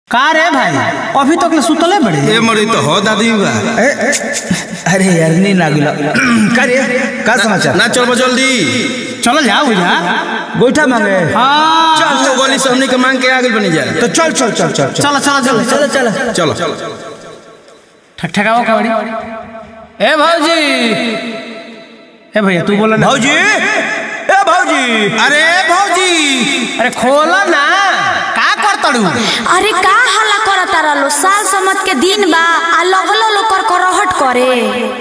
का रे भाई अभी तक ले सुतले बड़े ए मरी तो हो दादी बा अरे यार नी ना गुला का रे का समाचार ना चल जल्दी चलो जाओ भैया गोईठा मांगे हाँ चल तो गोली से हमनी के मांग के आगे बनी जाए तो चल चल चल चल चल चलो चलो चलो चलो चलो चलो ठक ठकाओ कबड्डी ए भौजी ए भैया तू बोला ना भौजी ए भौजी अरे भौजी अरे खोला ना का कर तड़ू अरे का हल्ला करता रहलो साल समत के दिन बा आ लगलो लो कर करहट करे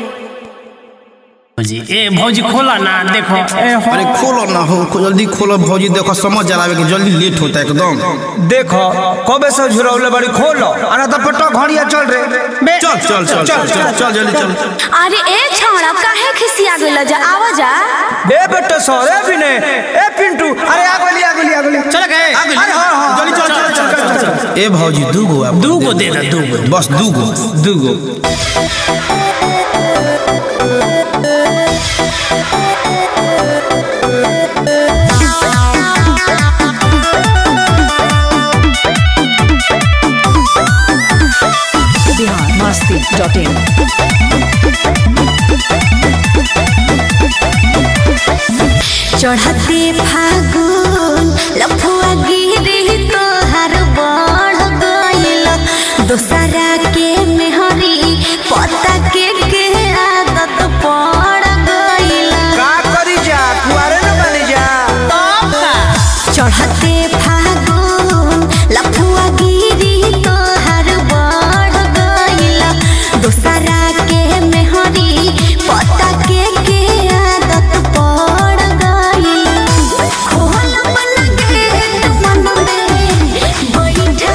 भौजी ए भौजी खोला ना देखो ए हो अरे खोलो ना हो खो- जल्दी खोलो भौजी देखो समझ जलावे के जल्दी लेट होता है एकदम देखो कबे से झुरौले बड़ी खोलो अरे तो पटो घड़िया चल रे बे चल चल चल चल चल चल जल्दी चल अरे ए छौड़ा काहे खिसिया गइल जा आवा जा बे बेटा सोरे भी ने ए पिंटू अरे आ गोली आ गोली आ गोली चल गए आगे अरे हाँ हाँ जल्दी चल चल चल चल चल ए भौजी दू गो आप दू गो दे दे दू गो बस दू गो दू गो biharmasti.in चढ़ते फागुन लफुआ गिरी तोहर बढ़ गइल दोसरा के मेहरी पता के के आदत पड़ गइल का करी जा कुआरे न बनी जा चढ़ते फागुन लफुआ गिरी तोहर बढ़ गइल दोसरा के मेहरी पता के के आदत पड़ गइल खोल मन गेट मन में बैठा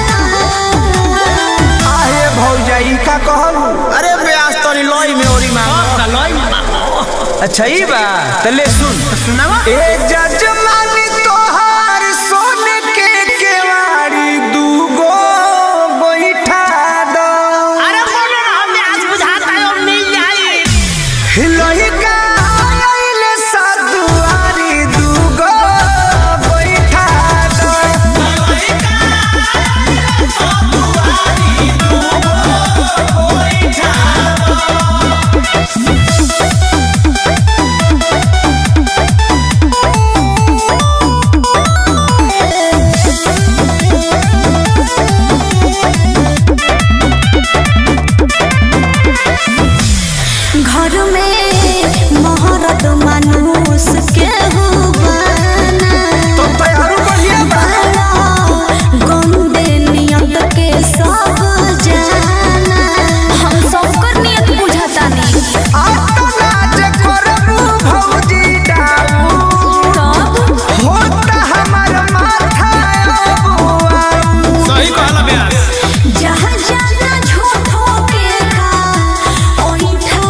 आहे भौजाई का कहलू अरे ब्यास तोरी लोई में ओरी मांग अच्छा ई बा तले सुन सुनावा ए जजमानी तोहार सोन के केवाड़ी दूगो बैठा दो अरे बोलो ना हमें आज बुझाता है और मिल जाए हिलही का आइले सदुआरी दूगो बैठा दो घर में मोहरत मानुस के हुबाना तो तैयारू बढ़िया बा गंदे नियत के सब जाना हम सबकर नियत बुझता नहीं आता नाच करबू भौजी डाबू तब होता हमार माथा अबुआ सही कहला ब्यास जहाँ जाना झूठो के का ओइठा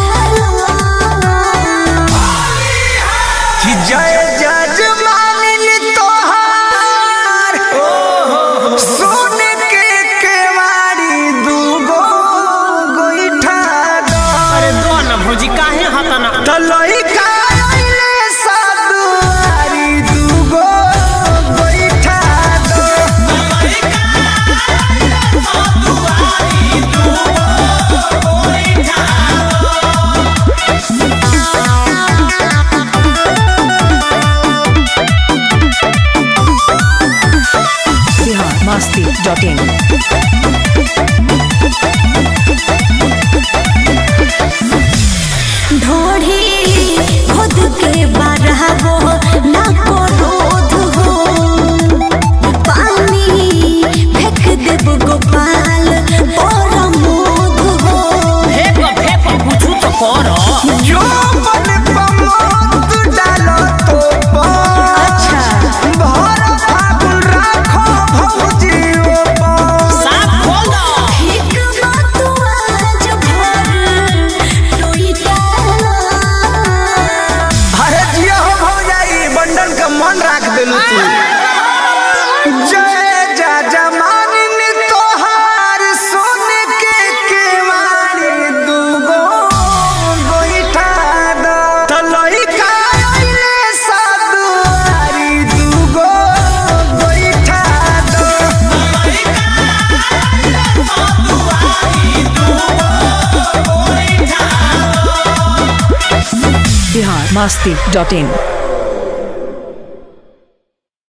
कि जय जजमानिन तोहार सोन के केवाड़ी दूगो गोइठा दो अरे दो ना भौजी काहे हाथा ना तलई का आइले सदुआरी दूगो गोइठा दो biharmasti.in ढोढ़ी खुद के बरहबो ना को रोध हो पानी फेंक देब गोपाल पर मोध हो फेंक फेंक कुछ तो करो जो मन पमोत डालो तो पर अच्छा भर फागुन राखो भौजी ओ पर साफ खोल दो ठीक बात आज भर टोईटा अरे जिया हो भौजाई masti.in.